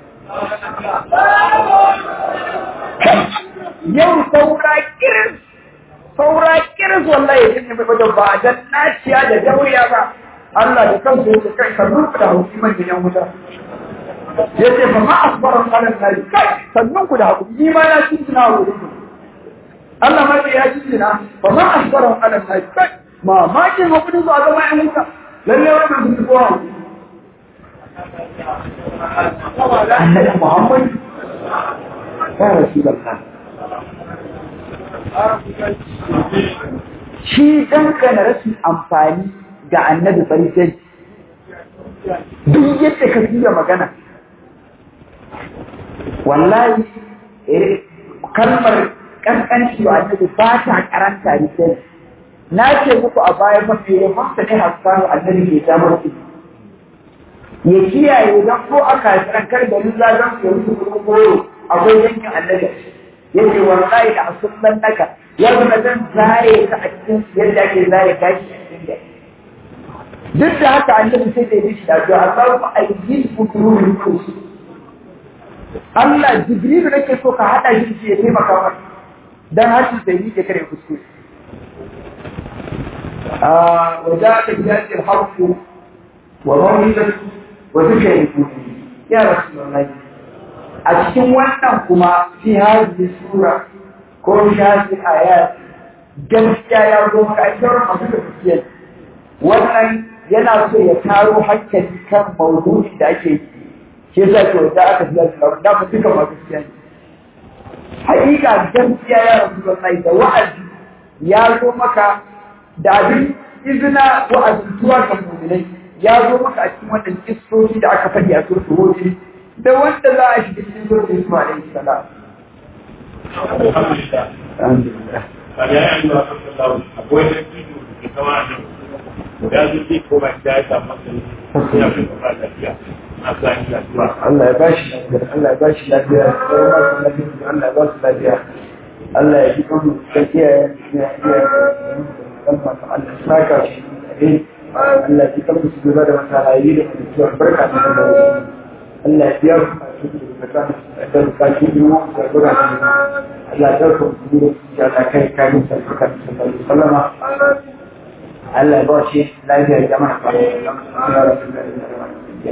Speaker 3: yau saura kiris saura kiris wallahi yin mai wajen ba dan naciya da dauriya ba Allah da kansa yake kai ka rufe da hukumar da yan wuta yace fa ma asbara qalan nari kai sannan ku da hakuri ni ma na cikin na wuri Allah ma ya cikin na fa ma asbara qalan nari kai ma ma kin hakuri zuwa ga mai wuta lalle wannan su ko annabi Muhammad ya rasulullah shi dangana rashin amfani ga annabi farisai duk yadda ka fiye magana wallahi kalmar kankanci wa annabi ba ta karanta risai na ce muku a baya mafi ya masa ne haskanu annabi ke damar su ya kiyaye don ko a kasiran kar da nuna don su yi su koyo akwai yankin annabi yace wallahi da asulan naka ya zama zan zare ka a cikin yadda ake zare gashi a cikin gari duk da haka annabi sai da yi shi da to Allah ba a yi fukurun ku Allah Jibrilu nake so ka hada shi ya taimaka maka dan hashi sai yi ke kare kuskure آه وذاك بذات الحق وموعظة وذكر يا رسول الله a cikin wannan kuma fi hadhihi sura ko shafi ayat gaskiya ya zo maka ai sauran masu da gaskiya wannan yana so ya taro hankali kan maudu'in da ake yi shi yasa to da aka fi zasu da mu duka masu gaskiya ne hakika gaskiya ya rasu da da wa'azi ya zo maka da abin izina wa'azantuwa ga mu'minai ya zo maka a cikin wannan kistoci da aka faɗi a surtu hoji da wanda za a shiga cikin surtu Yusuf alaihi salam
Speaker 1: alhamdulillah
Speaker 3: alhamdulillah
Speaker 1: kada ya yi wa sallallahu akwai da kido da ke kama da ya zo zai koma gida ya samu hankali ya fi kuma lafiya na sa ni lafiya
Speaker 3: Allah ya bashi lafiya Allah ya bashi lafiya Allah ya ba su lafiya Allah ya ji kan da kiyaye ya kiyaye Allah ya saka shi Allah ya ji kan su gaba da masalayi da mutuwar barka da da Allah ya biya su da kan da bukatu biyu da gura Allah ya dauka su da ya da kai kai da barka da sallama Allah ya ba shi lafiya da jama'a Allah ya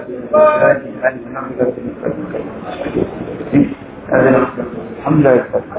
Speaker 3: الحمد لله